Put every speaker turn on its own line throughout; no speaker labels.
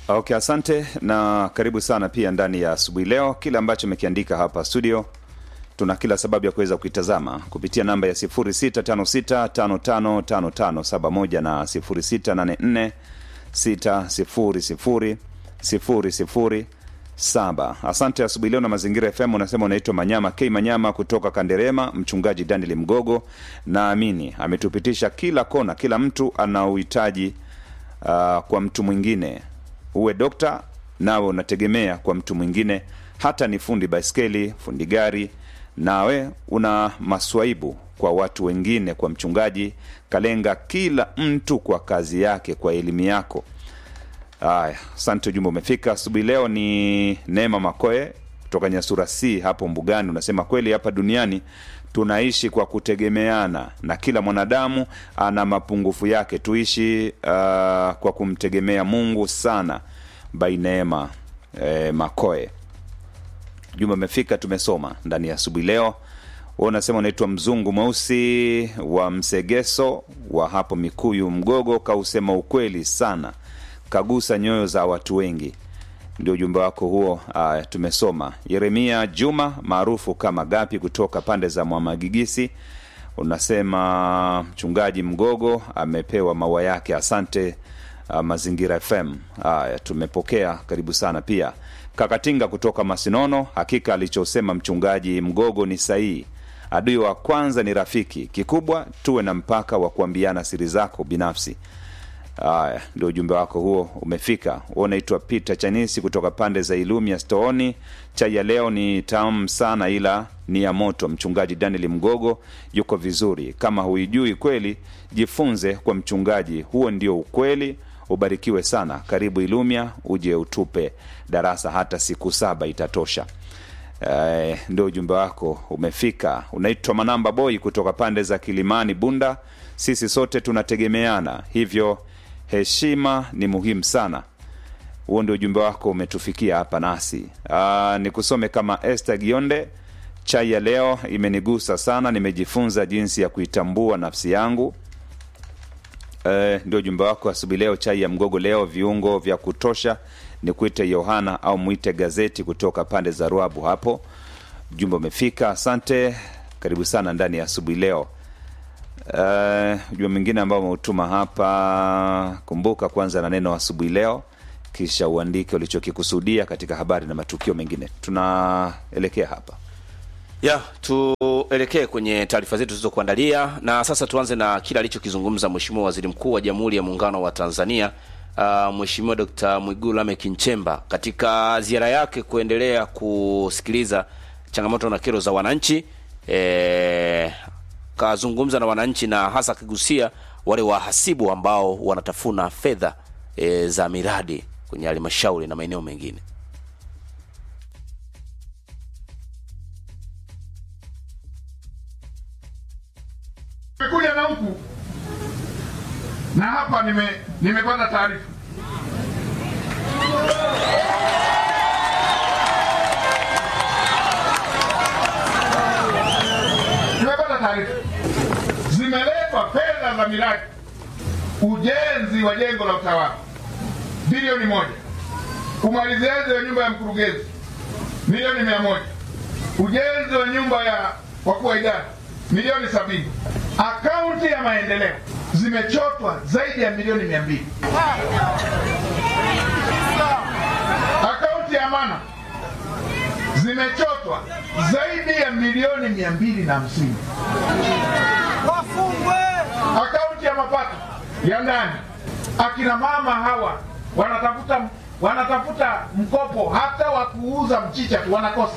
Okay, asante na karibu sana pia ndani ya asubuhi leo. Kile ambacho amekiandika hapa studio, tuna kila sababu ya kuweza kuitazama kupitia namba ya 0656555571 na 0684600007. Asante asubuhi leo na Mazingira FM. Unasema unaitwa Manyama K Manyama kutoka Kanderema. Mchungaji Daniel Mgogo, naamini ametupitisha kila kona. Kila mtu ana uhitaji uh, kwa mtu mwingine uwe dokta nawe unategemea kwa mtu mwingine hata ni fundi baiskeli fundi gari nawe una maswaibu kwa watu wengine kwa mchungaji kalenga kila mtu kwa kazi yake kwa elimu yako haya asante ujumbe umefika asubuhi leo ni neema makoe kutoka nyasura c hapo mbugani unasema kweli hapa duniani tunaishi kwa kutegemeana na kila mwanadamu ana mapungufu yake tuishi uh, kwa kumtegemea mungu sana by neema eh, makoe jumbe amefika tumesoma ndani ya asubuhi leo Wewe unasema unaitwa mzungu mweusi wa msegeso wa hapo mikuyu mgogo kausema ukweli sana kagusa nyoyo za watu wengi ndio ujumbe wako huo uh, tumesoma yeremia juma maarufu kama gapi kutoka pande za mwamagigisi unasema mchungaji mgogo amepewa maua yake asante uh, mazingira fm haya tumepokea karibu sana pia kakatinga kutoka masinono hakika alichosema mchungaji mgogo ni sahihi adui wa kwanza ni rafiki kikubwa tuwe na mpaka wa kuambiana siri zako binafsi haya ndio ujumbe wako huo umefika Wewe unaitwa peter chanisi kutoka pande za ilumia stooni chai ya leo ni tamu sana ila ni ya moto mchungaji daniel mgogo yuko vizuri kama huijui kweli jifunze kwa mchungaji huo ndio ukweli ubarikiwe sana karibu ilumia uje utupe darasa hata siku saba itatosha Eh, ndio ujumbe wako umefika unaitwa manamba boy kutoka pande za kilimani bunda sisi sote tunategemeana hivyo heshima ni muhimu sana huo ndio ujumbe wako umetufikia hapa nasi Aa, nikusome kama este gionde chai ya leo imenigusa sana nimejifunza jinsi ya kuitambua nafsi yangu Eh, ndio ujumbe wako asubuhi leo chai ya mgogo leo viungo vya kutosha ni kuite yohana au mwite gazeti kutoka pande za ruabu hapo ujumbe umefika asante karibu sana ndani ya asubuhi leo uh, ujumbe mwingine ambao umeutuma hapa kumbuka kwanza na neno asubuhi leo kisha uandike ulichokikusudia katika habari na matukio mengine tunaelekea hapa
ya tuelekee kwenye taarifa zetu zilizokuandalia na sasa tuanze na kile alichokizungumza mheshimiwa waziri mkuu wa jamhuri ya muungano wa tanzania uh, mheshimiwa dkt mwigulu lameck nchemba katika ziara yake kuendelea kusikiliza changamoto na kero za wananchi e, kazungumza na wananchi na hasa akigusia wale wahasibu ambao wanatafuna fedha e, za miradi kwenye halmashauri na maeneo mengine
nimekuja na huku na hapa nime nimepata taarifa nimepata taarifa zimeletwa fedha za miradi ujenzi wa jengo la utawala bilioni moja umaliziaji wa nyumba ya mkurugenzi milioni mia moja ujenzi wa nyumba ya wakuu wa idara milioni sabini akaunti ya maendeleo zimechotwa zaidi ya milioni mia mbili akaunti ya mana zimechotwa zaidi ya milioni mia mbili na hamsini akaunti ya mapato ya ndani akina mama hawa wanatafuta wanatafuta mkopo hata wa kuuza mchicha tu wanakosa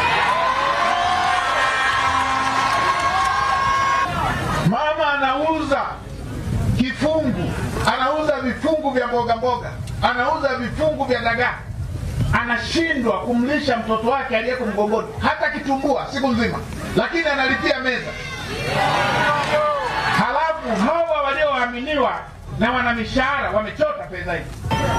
mama anauza kifungu anauza vifungu vya mboga mboga anauza vifungu vya dagaa anashindwa kumlisha mtoto wake aliyeko mgongoni hata kitumbua siku nzima lakini analipia meza halafu hawa walioaminiwa na wana mishahara wamechota fedha hii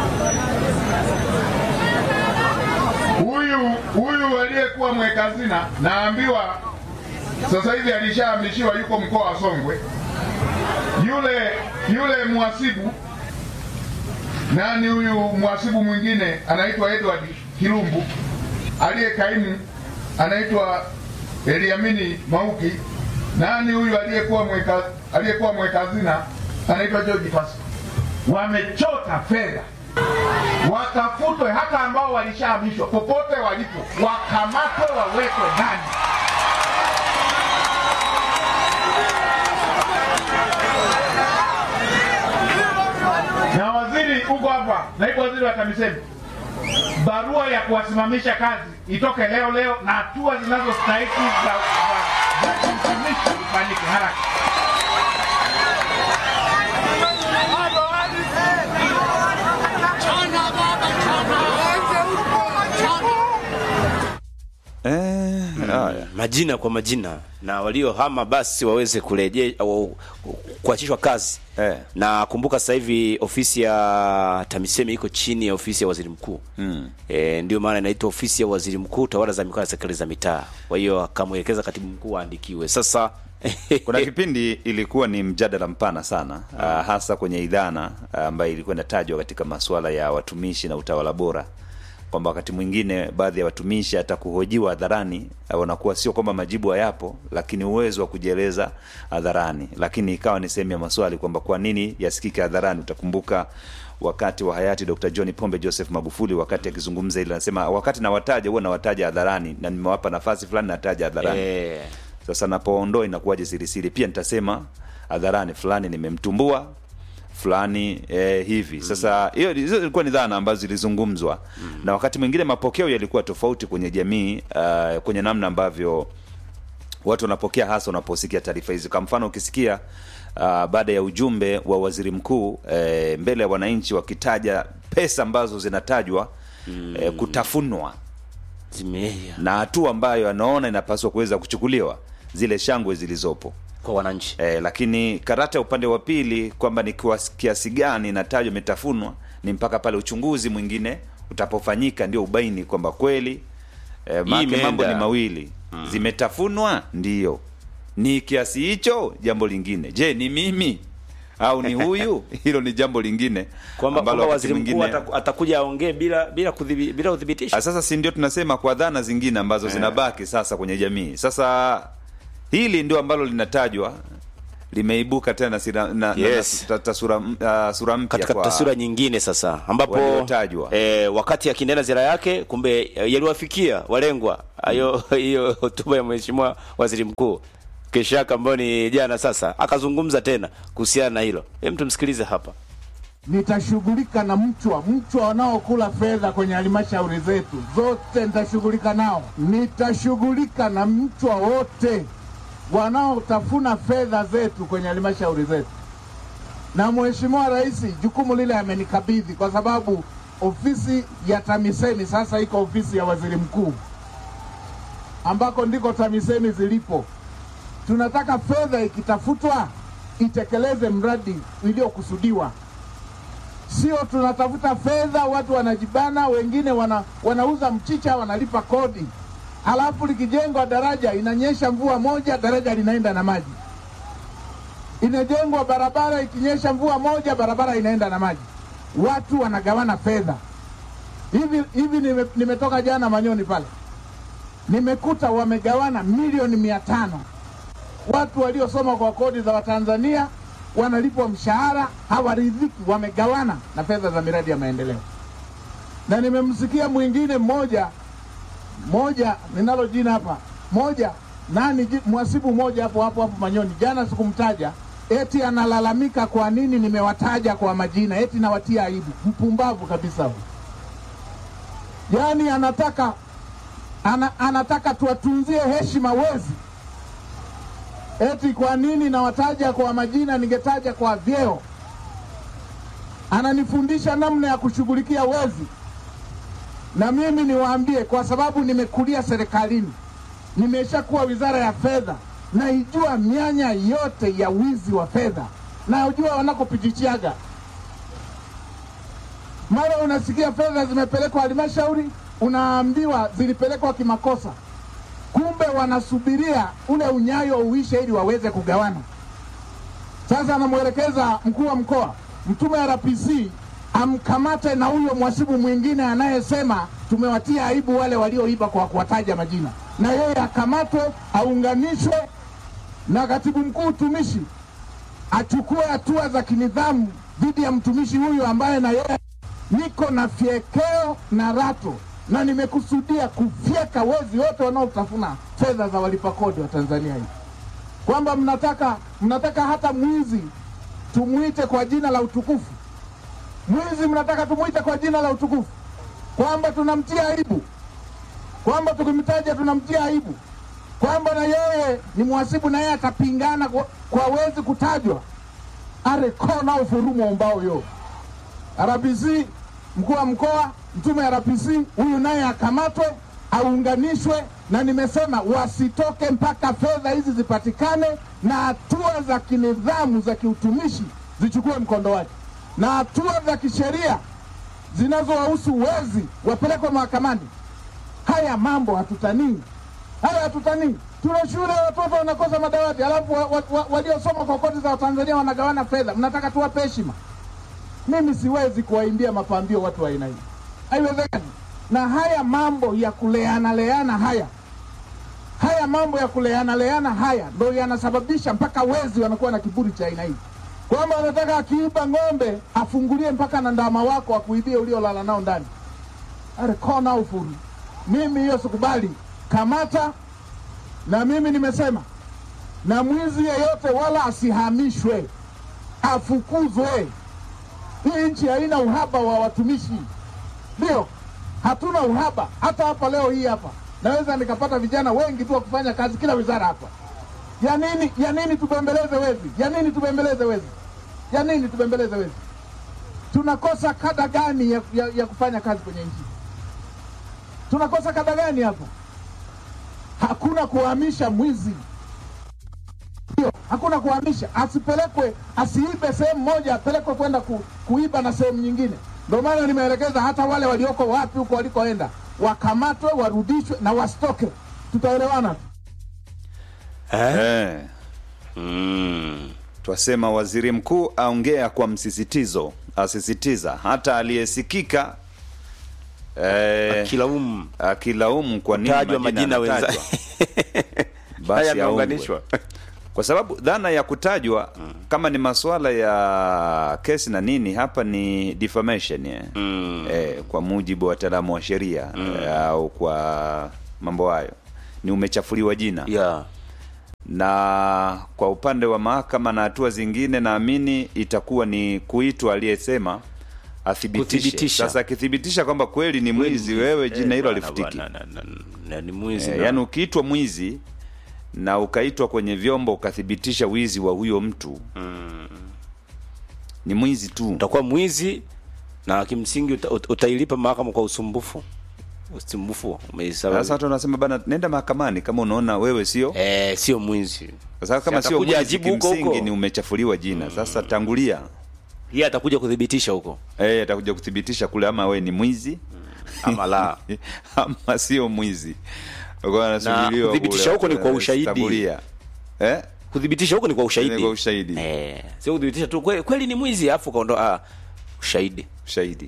huyu huyu aliyekuwa mweka hazina naambiwa sasa hivi alishahamishiwa yuko mkoa wa Songwe. Yule yule mhasibu Nani huyu mhasibu mwingine anaitwa Edward Kilumbu, aliye kaimu anaitwa Eliamini Mauki. Nani huyu aliyekuwa mweka aliyekuwa mweka hazina anaitwa George Pasi. Wamechota fedha, watafutwe hata ambao walishahamishwa popote walipo, wakamatwe, wawekwe ndani. Na waziri uko hapa, naibu waziri wa TAMISEMI, barua ya kuwasimamisha kazi itoke leo leo na hatua zinazostahiki za za- za kumsimamisha ifanyike haraka.
Eh, haya.
majina kwa majina na waliohama basi waweze kurejea au kuachishwa kazi
Eh.
na kumbuka sasa hivi ofisi ya TAMISEMI iko chini ya ofisi ya waziri mkuu mm. E, ndio maana inaitwa ofisi ya waziri mkuu tawala za mikoa na serikali za mitaa. Kwa hiyo akamwelekeza katibu mkuu aandikiwe sasa.
Kuna kipindi ilikuwa ni mjadala mpana sana uh, hasa kwenye idhana ambayo ilikuwa inatajwa katika masuala ya watumishi na utawala bora, kwamba wakati mwingine baadhi ya watumishi hata kuhojiwa hadharani uh, wanakuwa sio kwamba majibu hayapo, lakini uwezo wa kujieleza hadharani, lakini ikawa ni sehemu ya maswali kwamba kwa nini yasikike hadharani. Utakumbuka wakati wa hayati Dr. John Pombe Joseph Magufuli, wakati akizungumza ile anasema, wakati nawataja huwa nawataja hadharani na nimewapa nafasi fulani nataja hadharani
Eh,
sasa napoondoa inakuwaje sirisiri? Pia nitasema hadharani fulani nimemtumbua fulani eh, hivi sasa. Hiyo hizo zilikuwa ni dhana ambazo zilizungumzwa na wakati mwingine mapokeo yalikuwa tofauti kwenye jamii uh, kwenye namna ambavyo watu wanapokea hasa wanaposikia taarifa hizi. Kwa mfano ukisikia uh, baada ya ujumbe wa waziri mkuu eh, mbele ya wananchi wakitaja pesa ambazo zinatajwa eh, kutafunwa
zimeia
na hatua ambayo anaona inapaswa kuweza kuchukuliwa zile shangwe zilizopo
kwa wananchi.
e, lakini karata ya upande wa pili kwamba ni kwa kiasi gani inatajwa imetafunwa ni mpaka pale uchunguzi mwingine utapofanyika ndio ubaini kwamba kweli e, make
imeenda.
mambo ni mawili zimetafunwa ndiyo ni kiasi hicho jambo lingine je ni mimi au ni huyu hilo ni jambo lingine
Kwamba
ambalo
kwamba
wakati
waziri mkuu
mwingine-
ataku- atakuja aongee bila bila kudhibi, bila udhibitisho.
Ah, Sasa si ndio tunasema kwa dhana zingine ambazo zinabaki sasa kwenye jamii. Sasa hili ndio ambalo linatajwa limeibuka tena sira, na,
Yes.
na, na, ta, sura, uh, sura mpya
katika
kwa
taswira nyingine sasa ambapo
waliotajwa.
e, wakati akiendelea ziara yake kumbe eh, yaliwafikia walengwa hayo hiyo hotuba ya mheshimiwa waziri mkuu kesho yake ambayo ni jana sasa akazungumza tena kuhusiana na hilo hem tumsikilize hapa
nitashughulika na mchwa mchwa wanaokula fedha kwenye halmashauri zetu zote, nitashughulika nao. Nitashughulika na mchwa wote wanaotafuna fedha zetu kwenye halmashauri zetu, na Mheshimiwa Rais jukumu lile amenikabidhi, kwa sababu ofisi ya TAMISEMI sasa iko ofisi ya waziri mkuu, ambako ndiko TAMISEMI zilipo. Tunataka fedha ikitafutwa itekeleze mradi uliokusudiwa sio tunatafuta fedha, watu wanajibana, wengine wana, wanauza mchicha, wanalipa kodi, halafu likijengwa daraja inanyesha mvua moja, daraja linaenda na maji. Inajengwa barabara, ikinyesha mvua moja, barabara inaenda na maji. Watu wanagawana fedha hivi hivi. Nime, nimetoka jana Manyoni pale, nimekuta wamegawana milioni mia tano watu waliosoma kwa kodi za Watanzania wanalipwa mshahara, hawaridhiki, wamegawana na fedha za miradi ya maendeleo. Na nimemsikia mwingine mmoja moja, ninalo jina hapa moja, nani ji- mhasibu mmoja hapo hapo hapo Manyoni, jana sikumtaja, eti analalamika kwa nini nimewataja kwa majina, eti nawatia aibu. Mpumbavu kabisa huyu, yaani anataka ana, anataka tuwatunzie heshima wezi eti kwa nini nawataja kwa majina, ningetaja kwa vyeo. Ananifundisha namna ya kushughulikia wezi, na mimi niwaambie, kwa sababu nimekulia serikalini, nimeshakuwa wizara ya fedha, naijua mianya yote ya wizi wa fedha, najua wanakopichichiaga. Mara unasikia fedha zimepelekwa halmashauri, unaambiwa zilipelekwa kimakosa kumbe wanasubiria ule unyayo uishe ili waweze kugawana. Sasa anamwelekeza mkuu wa mkoa, mtume RPC amkamate na huyo mwasibu mwingine anayesema tumewatia aibu wale walioiba kwa kuwataja majina, na yeye akamatwe, aunganishwe na katibu mkuu utumishi achukue hatua za kinidhamu dhidi ya mtumishi huyu ambaye na yeye niko na fyekeo na rato na nimekusudia kufyeka wezi wote wanaotafuna fedha za walipa kodi wa Tanzania hii, kwamba mnataka mnataka hata mwizi tumwite kwa jina la utukufu. Mwizi mnataka tumwite kwa jina la utukufu, kwamba tunamtia aibu, kwamba tukimtaja tunamtia aibu, kwamba na yeye ni mhasibu na yeye atapingana kwa, kwa wezi kutajwa. arekona ufurumu ombao yo RPC mkuu wa mkoa mtume RPC huyu naye akamatwe aunganishwe, na nimesema wasitoke mpaka fedha hizi zipatikane na hatua za kinidhamu za kiutumishi zichukue mkondo wake, na hatua za kisheria zinazowahusu wezi wapelekwe mahakamani. Haya mambo hatutanii, haya hatutanii. Tuna shule watoto wanakosa madawati, alafu wa, wa, wa, waliosoma kwa koti za Watanzania wanagawana fedha. Mnataka tuwape heshima? Mimi siwezi kuwaimbia mapambio watu wa aina hii, haiwezekani. Na haya mambo ya kuleana leana haya haya mambo ya kuleana leana haya ndo yanasababisha mpaka wezi wanakuwa na kiburi cha aina hii, kwamba wanataka akiiba ng'ombe afungulie mpaka na ndama wako akuibie uliolala nao ndani. Arekona ufuru, mimi hiyo sikubali. Kamata na mimi nimesema, na mwizi yeyote wala asihamishwe, afukuzwe. Hii nchi haina uhaba wa watumishi, ndio hatuna uhaba. Hata hapa leo hii hapa naweza nikapata vijana wengi tu wa kufanya kazi kila wizara hapa. Ya nini, ya nini tubembeleze wezi? Ya nini tubembeleze wezi? Ya nini tubembeleze wezi? Tunakosa kada gani ya, ya, ya kufanya kazi kwenye nchi? Tunakosa kada gani hapa? Hakuna kuhamisha mwizi, ndio, hakuna kuhamisha. Asipelekwe, asiibe sehemu moja, apelekwe kwenda ku, kuiba na sehemu nyingine. Ndio maana nimeelekeza hata wale walioko wapi huko walikoenda wakamatwe, warudishwe na wasitoke. Tutaelewana.
eh.
Mm.
Twasema waziri mkuu aongea kwa msisitizo, asisitiza hata aliyesikika eh,
Akilaumu
akilaumu kwa nini
tajwa majina wenza
yanatajwa.
haya
basi aungwe.
yameunganishwa.
kwa sababu dhana ya kutajwa kama ni masuala ya kesi na nini, hapa ni defamation eh.
Mm.
Eh, kwa mujibu wa wataalamu wa sheria eh, au kwa mambo hayo ni umechafuliwa jina
Yeah.
na kwa upande wa mahakama na hatua zingine, naamini itakuwa ni kuitwa aliyesema athibitishe.
Kuthibitisha.
Sasa akithibitisha kwamba kweli ni mwizi, wewe jina hilo halifutiki.
Na- na- na- na- ni mwizi
Eh,
na-
yaani ukiitwa mwizi na ukaitwa kwenye vyombo ukathibitisha wizi wa huyo mtu ni mwizi tu.
utakuwa mwizi na kimsingi uta, uta- utailipa mahakama kwa usumbufu usumbufu
Sasa
umeisababisha.
watu wanasema bana, nenda mahakamani kama unaona wewe sio
Eh, sio mwizi
sasa, kama
Si
sio
atakuja
mwizi,
ajibu huko
kimsingi
huko.
ni umechafuliwa jina. Sasa tangulia
yeye atakuja kuthibitisha huko
eh, atakuja kuthibitisha kule, ama wewe ni mwizi
ama la
ama sio mwizi. Kwa anasubiriwa
kuthibitisha
kule,
huko ni kwa
eh,
ushahidi.
tangulia. Eh?
kuthibitisha huko ni kwa ushahidi
Ni kwa ushahidi.
eh, sio kuthibitisha tu kweli, kweli ni mwizi afu kaondoa ah, ushahidi
Ushahidi.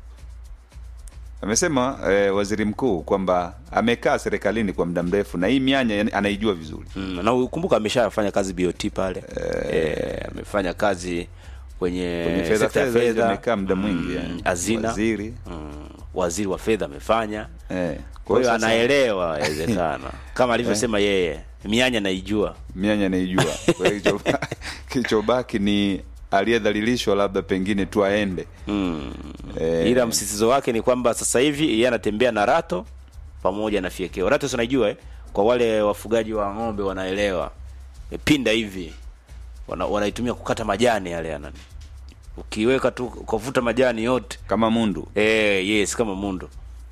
Amesema eh, waziri mkuu kwamba amekaa serikalini kwa muda mrefu na hii mianya yani, anaijua vizuri.
mm, na ukumbuka ameshafanya kazi BOT pale eh, amefanya kazi kwenye,
Kwenye fedha
sekta ya
fedha hizo
fedha
amekaa muda mwingi
mm,
yani.
hazina
Waziri.
mm, waziri wa fedha amefanya
Eh.
kwa hiyo
sasa
anaelewa inawezekana kama alivyosema yeye mianya naijua
mianya anaijua. Kwa hiyo kilicho- kilichobaki ni aliyedhalilishwa labda pengine tu aende.
mm.
Eh,
ila msisitizo wake ni kwamba sasa hivi yeye anatembea na rato pamoja na fiekeo rato si unaijua eh? kwa wale wafugaji wa ng'ombe wanaelewa e, pinda hivi wana, wanaitumia kukata majani yale ya nani ukiweka tu ukavuta majani yote
kama mundu.
eh yes kama mundo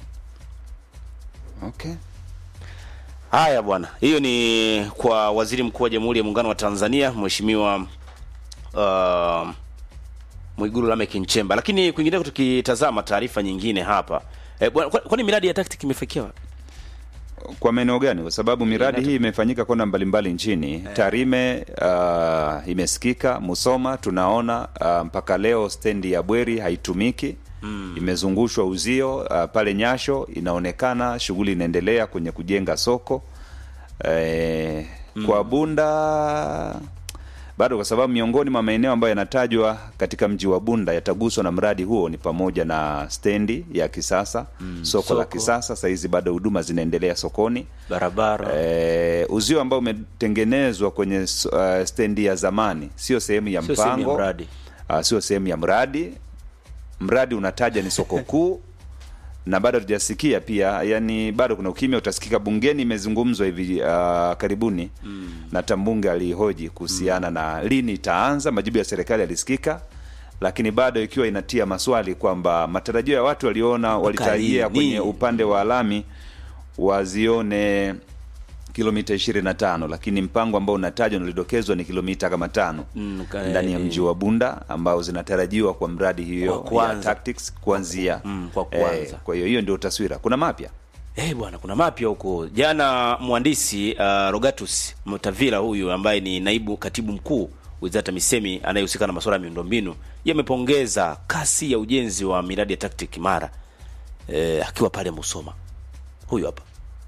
Okay.
haya bwana hiyo ni kwa waziri mkuu wa jamhuri ya muungano wa tanzania mheshimiwa uh, mwigulu lameck nchemba lakini kwingineko tukitazama taarifa nyingine hapa eh, bwana, kwa- kwani miradi ya tactic imefikia wapi?
kwa maeneo gani? Kwa sababu miradi hii imefanyika kona mbalimbali nchini. Tarime uh, imesikika, Musoma tunaona uh, mpaka leo stendi ya Bweri haitumiki imezungushwa uzio uh, pale Nyasho inaonekana shughuli inaendelea kwenye kujenga soko eh, kwa Bunda bado, kwa sababu miongoni mwa maeneo ambayo yanatajwa katika mji wa Bunda yataguswa na mradi huo ni pamoja na stendi ya kisasa soko, la
soko.
kisasa. Sahizi bado huduma zinaendelea sokoni.
barabara
Eh, uzio ambao umetengenezwa kwenye uh, stendi ya zamani sio sehemu ya
Sio sehemu ya
mpango
mradi.
uh, sio sehemu ya mradi. Mradi unataja ni soko kuu na bado hatujasikia pia, yani bado kuna ukimya. Utasikika bungeni, imezungumzwa hivi uh, karibuni na hata mbunge alihoji kuhusiana na lini itaanza. Majibu ya serikali yalisikika, lakini bado ikiwa inatia maswali kwamba matarajio ya watu waliona walitarajia
lini?
kwenye upande wa lami wazione kilomita 25 lakini mpango ambao unatajwa na ulidokezwa ni kilomita kama tano
Mm, ka-
ndani ya
eh,
mji wa Bunda ambao zinatarajiwa kwa mradi hiyo
Kwa kwanza.
ya tactics kuanzia
Mm, kwa kwanza.
kwa hiyo hiyo ndio taswira. Kuna mapya
Eh bwana, kuna mapya huko. Jana mhandisi uh, Rogatus Mtavila huyu ambaye ni naibu katibu mkuu wizara ya TAMISEMI anayehusika na masuala ya miundombinu yamepongeza kasi ya ujenzi wa miradi ya TACTIC Mara eh, akiwa pale Musoma. Huyu hapa.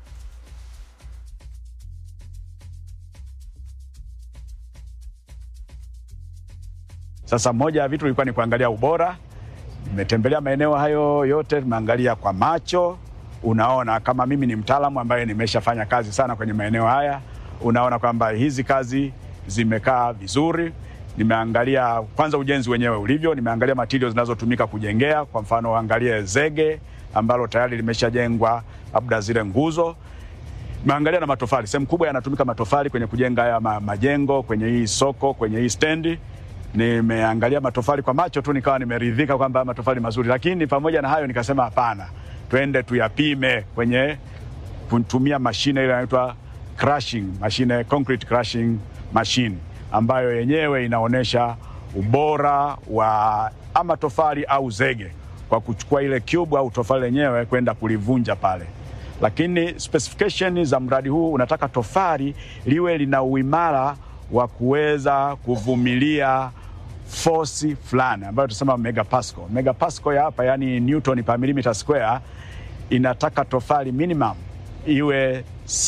Sasa moja ya vitu ilikuwa ni kuangalia ubora. Nimetembelea maeneo hayo yote, nimeangalia kwa macho. Unaona, kama mimi ni mtaalamu ambaye nimeshafanya kazi sana kwenye maeneo haya, unaona kwamba hizi kazi zimekaa vizuri. Nimeangalia kwanza ujenzi wenyewe ulivyo, nimeangalia materials zinazotumika kujengea. Kwa mfano, angalie zege ambalo tayari limeshajengwa, labda zile nguzo Nimeangalia na matofali, sehemu kubwa yanatumika matofali kwenye kujenga haya ma, majengo kwenye hii soko, kwenye hii stendi. Nimeangalia matofali kwa macho tu, nikawa nimeridhika kwamba haya matofali mazuri, lakini pamoja na hayo nikasema hapana, twende tuyapime kwenye kutumia mashine ile inaitwa crushing mashine, concrete crushing machine ambayo yenyewe inaonyesha ubora wa ama tofali au zege kwa kuchukua ile cube au tofali lenyewe kwenda kulivunja pale lakini specification za mradi huu unataka tofali liwe lina uimara wa kuweza kuvumilia force fulani ambayo tunasema megapascal. Megapascal ya hapa yani newton per millimeter square, inataka tofali minimum iwe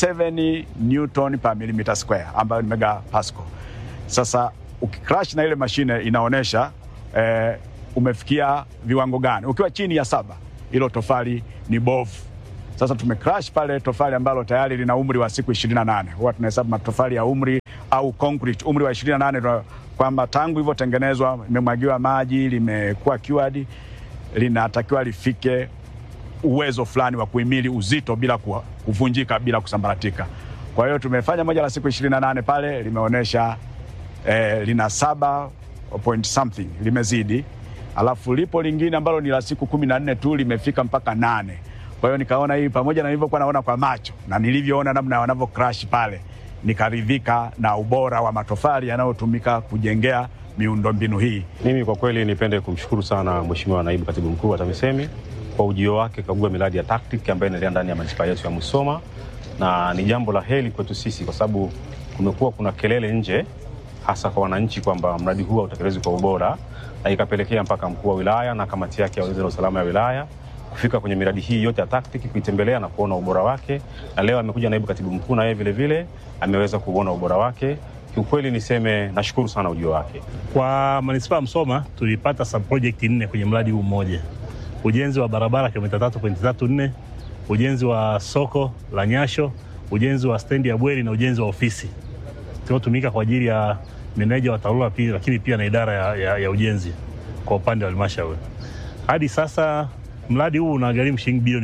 7 newton per millimeter square ambayo ni megapascal. Sasa ukicrash na ile mashine inaonyesha eh, umefikia viwango gani. Ukiwa chini ya saba, hilo tofali ni bovu. Sasa tumecrash pale tofali ambalo tayari lina umri wa siku 28. Huwa tunahesabu matofali ya umri au concrete umri wa 28 ndio kwamba tangu ilivyotengenezwa imemwagiwa maji, limekuwa cured, linatakiwa lifike uwezo fulani wa kuhimili uzito bila ku- kuvunjika bila kusambaratika. Kwa hiyo tumefanya moja la siku 28 pale limeonyesha eh, lina saba point something limezidi, alafu lipo lingine ambalo ni la siku kumi na nne tu limefika mpaka nane. Kwa hiyo nikaona hii pamoja na nilivyokuwa naona kwa macho na nilivyoona namna wanavyo crash pale, nikaridhika na ubora wa matofali yanayotumika kujengea miundombinu hii.
Mimi kwa kweli nipende kumshukuru sana Mheshimiwa Naibu Katibu Mkuu wa TAMISEMI kwa ujio wake kagua miradi ya TACTIC ambayo inaendelea ndani ya manispaa yetu ya Musoma, na ni jambo la heri kwetu sisi kwa sababu kumekuwa kuna kelele nje, hasa kwa wananchi kwamba mradi huu hautekelezwi kwa ubora, na ikapelekea mpaka mkuu wa wilaya na kamati yake ya ulinzi na usalama ya wilaya kufika kwenye miradi hii yote ya TACTIC kuitembelea na kuona ubora wake, na leo amekuja naibu katibu mkuu na yeye vile vile ameweza kuona ubora wake. Kiukweli niseme nashukuru sana ujio wake.
Kwa manispaa ya Msoma tulipata subproject nne kwenye mradi huu mmoja: ujenzi wa barabara kilomita tatu pointi tatu nne, ujenzi wa soko la Nyasho, ujenzi wa stendi ya Bweri na ujenzi wa ofisi zinazotumika kwa ajili ya meneja wa TARURA pia, lakini pia na idara ya, ya, ya ujenzi kwa upande wa halmashauri. Hadi sasa mradi huu unagharimu shilingi bilioni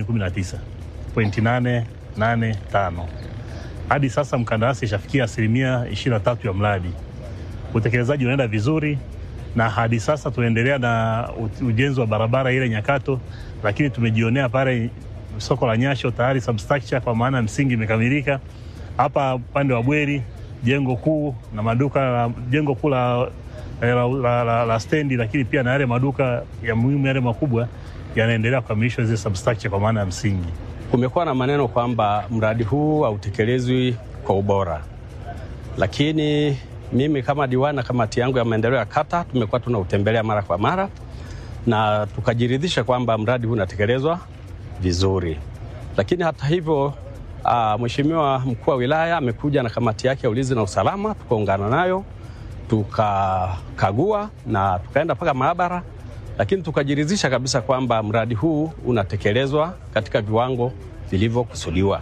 19.885. Hadi sasa mkandarasi ishafikia asilimia 23 ya mradi utekelezaji unaenda vizuri na hadi sasa tunaendelea na u- ujenzi wa barabara ile Nyakato, lakini tumejionea pale soko la Nyasho tayari substructure kwa maana msingi imekamilika. Hapa upande wa Bweri jengo kuu na maduka la- jengo kuu la, la, la, la, la stendi, lakini pia na yale maduka ya muhimu yale makubwa yanaendelea kukamilishwa zile substructure kwa maana ya msingi.
kumekuwa na maneno kwamba mradi huu hautekelezwi kwa ubora, lakini mimi kama diwani na kamati yangu ya maendeleo ya kata tumekuwa tunautembelea mara kwa mara na tukajiridhisha kwamba mradi huu unatekelezwa vizuri. Lakini hata hivyo, uh, Mheshimiwa mkuu wa wilaya amekuja na kamati yake ya ulinzi na usalama, tukaungana nayo tukakagua na tukaenda mpaka maabara, lakini tukajiridhisha kabisa kwamba mradi huu unatekelezwa katika viwango vilivyokusudiwa.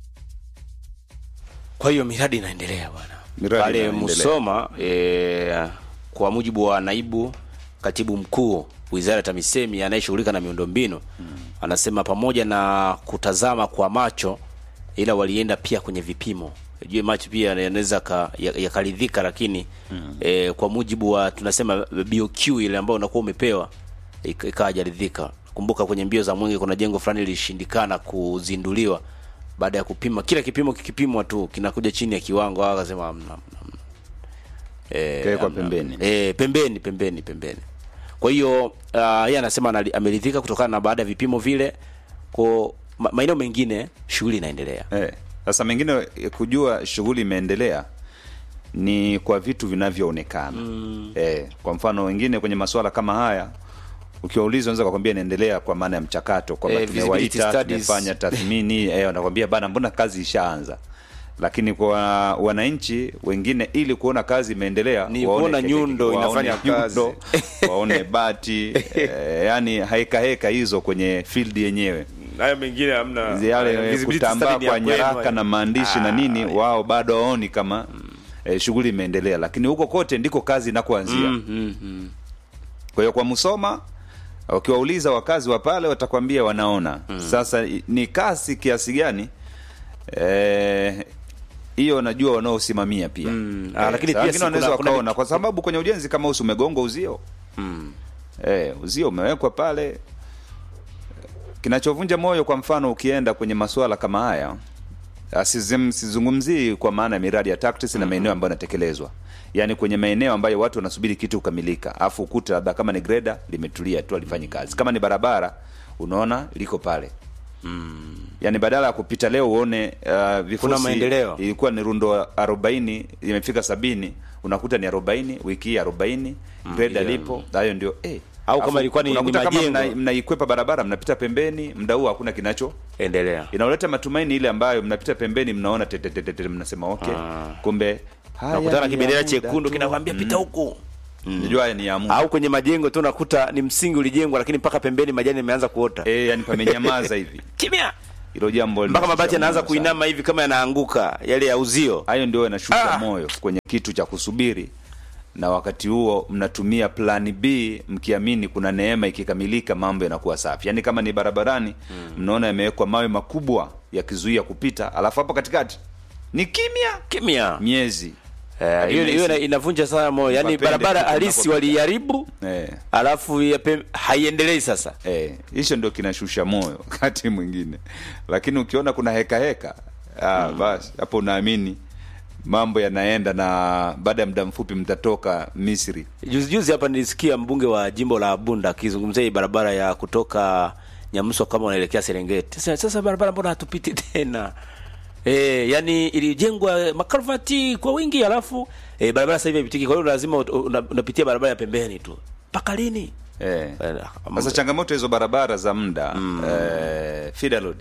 Kwa hiyo miradi inaendelea bwana
Miradi
pale
inaendelea.
Musoma e, kwa mujibu wa naibu katibu mkuu wizara ya TAMISEMI anayeshughulika na miundombinu anasema pamoja na kutazama kwa macho, ila walienda pia kwenye vipimo. Jue macho pia yanaweza ka- ya- yakaridhika, lakini e, kwa mujibu wa tunasema BOQ ile ambayo unakuwa umepewa ik- ikawa hajaridhika. Kumbuka kwenye mbio za mwenge kuna jengo fulani lilishindikana kuzinduliwa baada ya kupima, kila kipimo kikipimwa tu kinakuja chini ya kiwango, hao akasema hamna, hamna, hamna. Eh,
Kawekwa
hamna.
pembeni.
Eh, pembeni pembeni pembeni. Kwa hiyo uh, yeye anasema anali- ameridhika kutokana na baada ya vipimo vile, kwa ma- maeneo mengine shughuli inaendelea.
Eh, sasa mengine eh, kujua shughuli imeendelea ni kwa vitu vinavyoonekana eh, kwa mfano wengine kwenye masuala kama haya ukiwauliza unaweza kukwambia inaendelea kwa maana ya mchakato kwamba
Eh, visibility
tumewaita
studies.
tumefanya tathmini eh, wanakwambia bana mbona kazi ishaanza lakini kwa wananchi wengine ili kuona kazi imeendelea
Ni
waone
kuona
kete-
nyundo
waone
inafanya kazi.
nyundo, waone bati eh, yani heka heka hizo kwenye field yenyewe
Hayo mengine hamna.
yale kutambaa kwa nyaraka na maandishi na nini, wao bado waoni kama eh, shughuli imeendelea, lakini huko kote ndiko kazi inakoanzia. Kwa hiyo kwa Musoma ukiwauliza wakazi wa pale watakwambia wanaona. Sasa i- ni kasi kiasi gani eh, hiyo najua wanaosimamia pia
Ah, lakini
saa
pia
wengine
si
wanaweza
kuna- kuna
wakaona
vitu-
kwa sababu kwenye ujenzi kama usi umegongwa uzio eh, uzio umewekwa pale kinachovunja moyo kwa mfano ukienda kwenye masuala kama haya asizim- sizungumzii kwa maana ya miradi ya TACTIS na maeneo ambayo yanatekelezwa yaani kwenye maeneo ambayo watu wanasubiri kitu kukamilika afu ukuta labda kama ni greda limetulia tu alifanyi kazi kama ni barabara unaona liko pale yaani badala ya kupita leo uone uh, vifusi
Kuna maendeleo.
ilikuwa ni rundo arobaini imefika sabini unakuta ni arobaini wiki hii arobaini greda
yeah.
lipo hayo ndio eh.
Au kama
Afu
ilikuwa ni- ni
unakuta kama
majengo.
mna- mnaikwepa barabara mnapita pembeni mda huu hakuna kinacho
Endelea.
inaoleta matumaini ile ambayo mnapita pembeni mnaona tetetetete mnasema okay kumbe haya
Nakutana
ni ya
kibendera
muda
chekundu
tu.
kinakwambia pita huku.
Najua haya ni ya muda
Au kwenye majengo tu nakuta ni msingi ulijengwa, lakini mpaka pembeni majani yameanza kuota.
eh, yani pamenyamaza hivi
Kimya.
hilo jambo
Mpaka
linashusha
mabati yanaanza
moyo sana.
kuinama hivi kama yanaanguka yale ya uzio.
hayo ndio yanashusha
Ah.
moyo kwenye kitu cha kusubiri na wakati huo mnatumia plani b mkiamini kuna neema ikikamilika mambo yanakuwa safi yaani kama ni barabarani mnaona yamewekwa mawe makubwa yakizuia kupita alafu hapo katikati ni kimya
Kimya.
miezi
Eh, hiyo hiyo ina- inavunja sana moyo. Yaani
Wapende
barabara
kitu
halisi
unapopita.
waliharibu
eh.
alafu ya pem- haiendelei sasa.
Eh, hicho ndio kinashusha moyo wakati mwingine, lakini ukiona kuna heka heka ah, basi hapo unaamini mambo yanaenda, na baada ya muda mfupi mtatoka Misri.
Juzi juzi hapa nilisikia mbunge wa jimbo la Bunda akizungumzia hii barabara ya kutoka Nyamswa kama unaelekea Serengeti. Sasa, sasa barabara mbona hatupiti tena? Eh, yani ilijengwa makalvati kwa wingi alafu eh, barabara sasa hivi haipitiki. Kwa hiyo lazima ut- una- unapitia barabara ya pembeni tu. Mpaka lini?
Eh.
Eh,
Sasa changamoto hizo barabara za muda eh, feeder road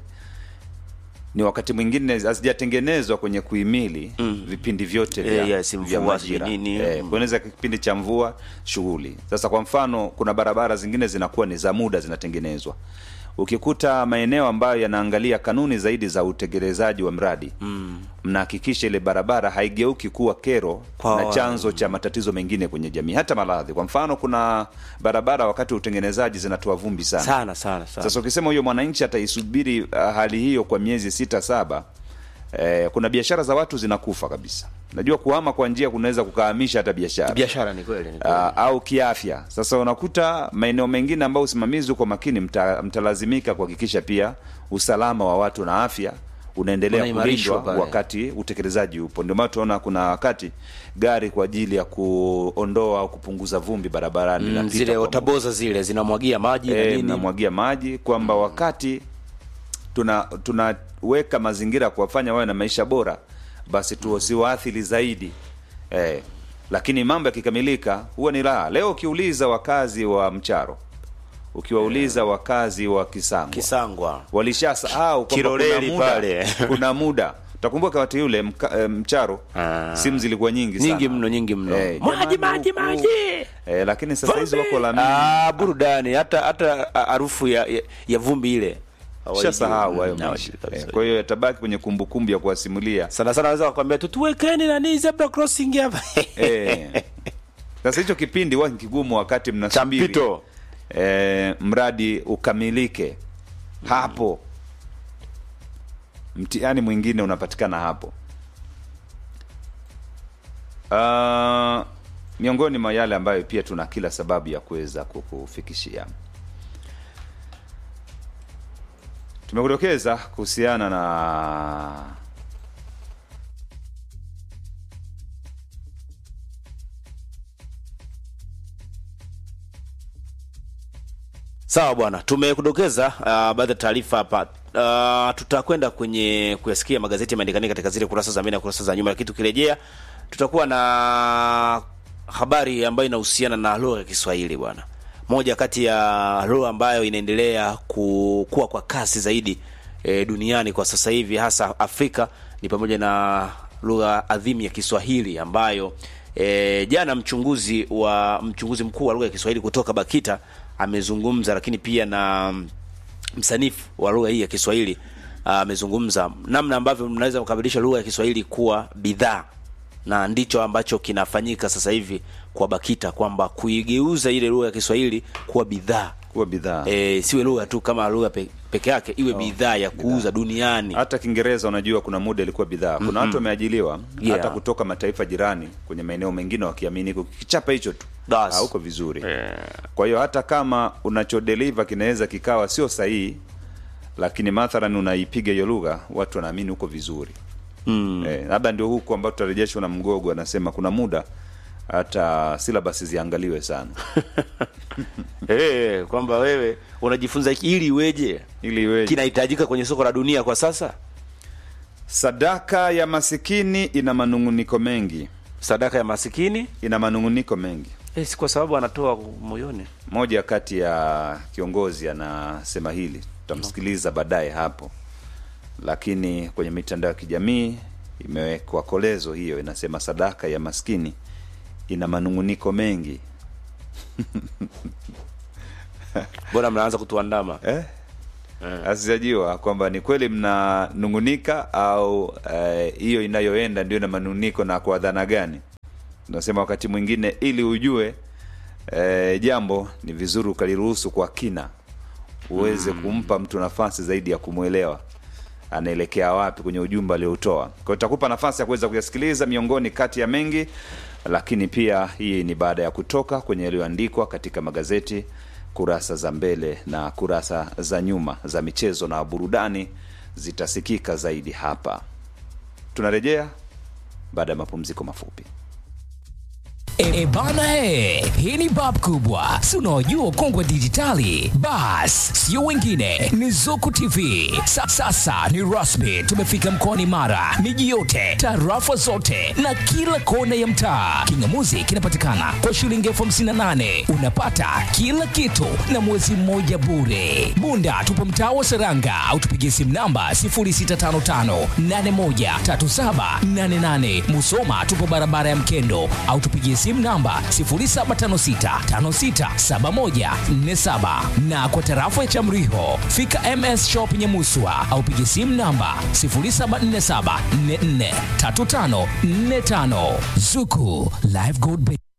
ni wakati mwingine hazijatengenezwa kwenye kuhimili vipindi vyote vya,
Eh, yes,
vya
mvua,
majira.
sijui nini.
Eh, kueneza kipindi cha mvua shughuli. Sasa kwa mfano, kuna barabara zingine zinakuwa ni za muda zinatengenezwa. Ukikuta maeneo ambayo yanaangalia kanuni zaidi za utekelezaji wa mradi mnahakikisha ile barabara haigeuki kuwa kero
Kwa
na
wa-
chanzo cha matatizo mengine kwenye jamii, hata maradhi. Kwa mfano, kuna barabara wakati wa utengenezaji zinatoa vumbi sana
sana sana sana.
sasa ukisema huyo mwananchi ataisubiri uh, hali hiyo kwa miezi sita saba, eh, kuna biashara za watu zinakufa kabisa. Najua kuhama kwa njia kunaweza kukahamisha hata biashara
biashara ni kweli. ni kweli.
uh, au kiafya. Sasa unakuta maeneo mengine ambayo usimamizi uko makini, mta, mtalazimika kuhakikisha pia usalama wa watu na afya unaendelea
Unaimarishwa
kulindwa
pale.
wakati utekelezaji upo. Ndio maana tunaona kuna wakati gari kwa ajili ya kuondoa au kupunguza vumbi barabarani
Mm,
linapita
zile
kwa
otaboza zile zinamwagia maji na
eh,
nini.
mnamwagia maji kwamba wakati tuna tunaweka mazingira ya kuwafanya wawe na maisha bora basi tusiwaathiri zaidi eh, lakini mambo yakikamilika huwa ni raha leo ukiuliza wakazi wa mcharo ukiwauliza wakazi wa kisangwa
Kisangwa.
walishasahau kwamba kuna
Kiloleli
muda,
pale.
kuna muda utakumbuka wakati yule mka, eh, mcharo
Ah.
simu zilikuwa nyingi sana.
Nyingi mno, nyingi mno.
Eh,
Maji,
jamani
maji,
huku.
maji.
eh, lakini sasa hizi wako la
Ah, burudani hata hata harufu ya, ya, ya vumbi ile
shasahau hayo
Mm,
maisha
hawajui kabisa.
Eh, kwa hiyo yatabaki kwenye kumbukumbu ya kuwasimulia
sana sana naweza kukwambia tu tuwekeni nani zebra crossing hapa
Eh. Sasa hicho kipindi huwa ni kigumu wakati
cha
mnasubiri
mpito
eh, mradi ukamilike hapo. Mtihani mwingine unapatikana hapo. Uh, miongoni mwa yale ambayo pia tuna kila sababu ya kuweza kukufikishia tumekudokeza kuhusiana na
sawa bwana tumekudokeza uh, baadhi ya taarifa hapa uh, tutakwenda kwenye kuyasikia magazeti yameandikania katika zile kurasa za mbele na kurasa za nyuma lakini tukirejea tutakuwa na habari ambayo inahusiana na lugha ya kiswahili bwana moja kati ya lugha ambayo inaendelea kukua kwa kasi zaidi e, duniani kwa sasa hivi hasa afrika ni pamoja na lugha adhimu ya kiswahili ambayo e, jana mchunguzi wa mchunguzi mkuu wa lugha ya kiswahili kutoka bakita amezungumza lakini pia na mm, msanifu wa lugha hii ya Kiswahili ah, amezungumza namna ambavyo mnaweza kukabilisha lugha ya Kiswahili kuwa bidhaa, na ndicho ambacho kinafanyika sasa hivi kwa BAKITA kwamba kuigeuza ile lugha ya Kiswahili kuwa bidhaa
kuwa bidhaa
e, siwe lugha tu kama lugha pe, peke yake, iwe bidhaa ya kuuza duniani.
hata Kiingereza unajua, kuna muda ilikuwa bidhaa. Kuna watu wameajiliwa
Yeah.
hata kutoka mataifa jirani kwenye maeneo mengine, wakiamini kichapa hicho tu
Bas.
hauko vizuri. Kwa hiyo hata kama unachodeliver kinaweza kikawa sio sahihi, lakini mathalan unaipiga hiyo lugha, watu wanaamini uko vizuri.
Mm.
Eh, labda ndio huku ambao tutarejeshwa na Mgogo anasema kuna muda hata syllabus ziangaliwe sana
Eh, kwamba wewe unajifunza ili iweje,
ili iweje.
kinahitajika kwenye soko la dunia kwa sasa.
Sadaka ya masikini ina manunguniko mengi,
Sadaka ya masikini
ina manunguniko mengi.
eh, si kwa sababu anatoa moyoni.
Moja kati ya kiongozi anasema hili, tutamsikiliza baadaye hapo, lakini kwenye mitandao ya kijamii imewekwa kolezo hiyo, inasema sadaka ya maskini ina manunguniko mengi
Mbona mnaanza kutuandama?
eh? Asijajua kwamba ni kweli mnanungunika au eh, hiyo inayoenda ndio na manunguniko na kwa dhana gani? Nasema wakati mwingine ili ujue eh, jambo ni vizuri ukaliruhusu kwa kina, uweze kumpa mtu nafasi zaidi ya kumwelewa anaelekea wapi kwenye ujumbe alioutoa. Kwa hiyo itakupa nafasi ya kuweza kuyasikiliza miongoni kati ya mengi, lakini pia hii ni baada ya kutoka kwenye yaliyoandikwa katika magazeti kurasa za mbele na kurasa za nyuma za michezo na burudani zitasikika zaidi hapa. Tunarejea baada ya mapumziko mafupi.
E bana e, hii ni bab kubwa, si unaojua kongwe dijitali. Bas, sio wengine, ni Zuku TV. Sa, sasa ni rasmi, tumefika mkoani Mara, miji yote, tarafa zote na kila kona ya mtaa. Kingamuzi kinapatikana kwa shilingi elfu hamsini na nane unapata kila kitu na mwezi mmoja bure. Bunda tupo mtaa wa Seranga au tupigie simu namba 0655813788. Musoma tupo barabara ya Mkendo au tupigie simu namba 0756567147 na kwa tarafa ya Chamriho fika MS Shop Nyamuswa au pigie simu namba 0747443545. Zuku Live Gold Bank.